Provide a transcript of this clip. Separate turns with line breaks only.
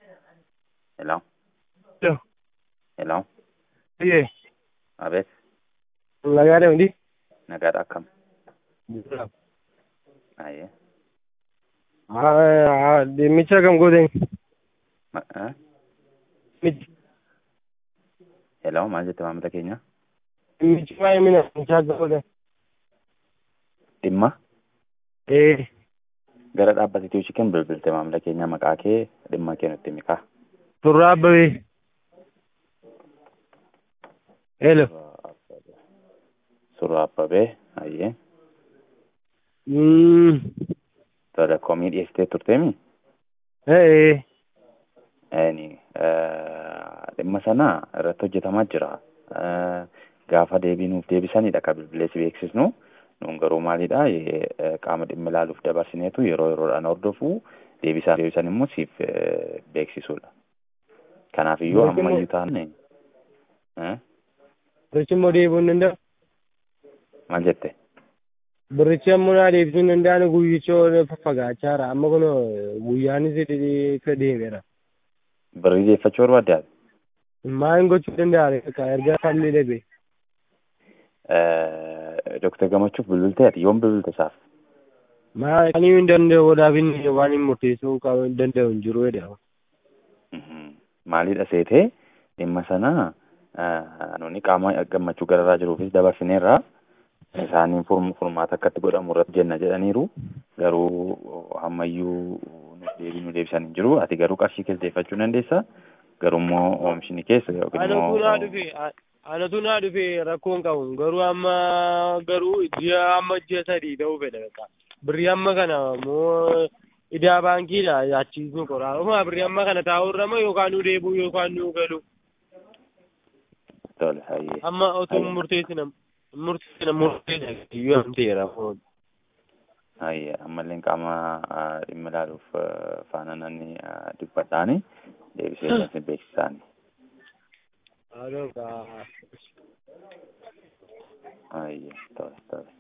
Hello?
Hello.
Hello?
Oye,
A ver,
nagaa deemti.
nagaadha akkam? Aye.
Dhimmicha kam goote?
Ma- eh?
Dhimmichi
Hello, maal jette maamila keenya?
dhimmichi waa'ee mina dhimmicha akka goote?
Dhimma
Ee,
gara dhaabbata Itiyoo Chicken bilbilte maamila keenya maqaa kee dhimma kee nutti himi kaa.
Turraa Abbabee. Hello.
Surraa Abbabee, ayyee.
Mm,
Tola komii dhiyeessitee turteemi?
ee,
Eeni, dhimma sana irratti hojjetamaa jira. Eh, Gaafa deebii nuuf deebisanidha kan bilbilee si beeksisnu. Nuun garuu maalidha eh, qaama dhimma ilaaluuf dabarsineetu yeroo yeroodhaan hordofu deebisaa deebisan immoo siif eh, beeksisuudha. Kanaafiyyuu
Beeksifne-
ammayyuu taane eh,
birichi immoo deebi'uu hin danda'u.
maal jette?
Birichi ammoo naa deebisuu hin danda'an guyyicha faffagaachaa jira. Amma kun guyyaanis akka deemeera.
Birrii deeffachuu barbaadde ati?
Maal gochuu danda'a? Erga falmii dhabe.
Eh, Dooktar Gammachuuf bilbiltee ati yoom bilbilte isaaf?
Maal kan hin danda'u wadaaf inni waan hin murteessuu qabu hin danda'u hin jiru jedhama.
Mhm. Maalidha seetee dhimma sana eh, nuni qaama gammachuu gararraa jiruufis dabarsineerra isaaniin furm- furmaata akkatti godhamu irratti jenna jedhaniiru garuu ammayyuu nuuf deebii nu deebisan hin jiru ati garuu qarshii keessa deeffachuu dandeessa garuu immoo oomishni keessa yookiin
Anatu naa
immoo
dhufe anatu naa dhufe rakkoon qabu garuu amma garuu ji'a amma ji'a sadii ta'uu fedha beekaa birrii amma kana moo idaa baankiidha achiisnu qoraa uma birrii amma kana taa'uu irra moo yookaan nu deebi'u yookaan nu galu
tole hayyee
amma otoo
Ayya.
murteessina murteessina murteessina iyyuu amteera
hayyee ammallee qaama ah, dhimma ilaaluuf ah, faana nanni ah, dubbadhaani deebisee isin beeksisaani hayyee tole tole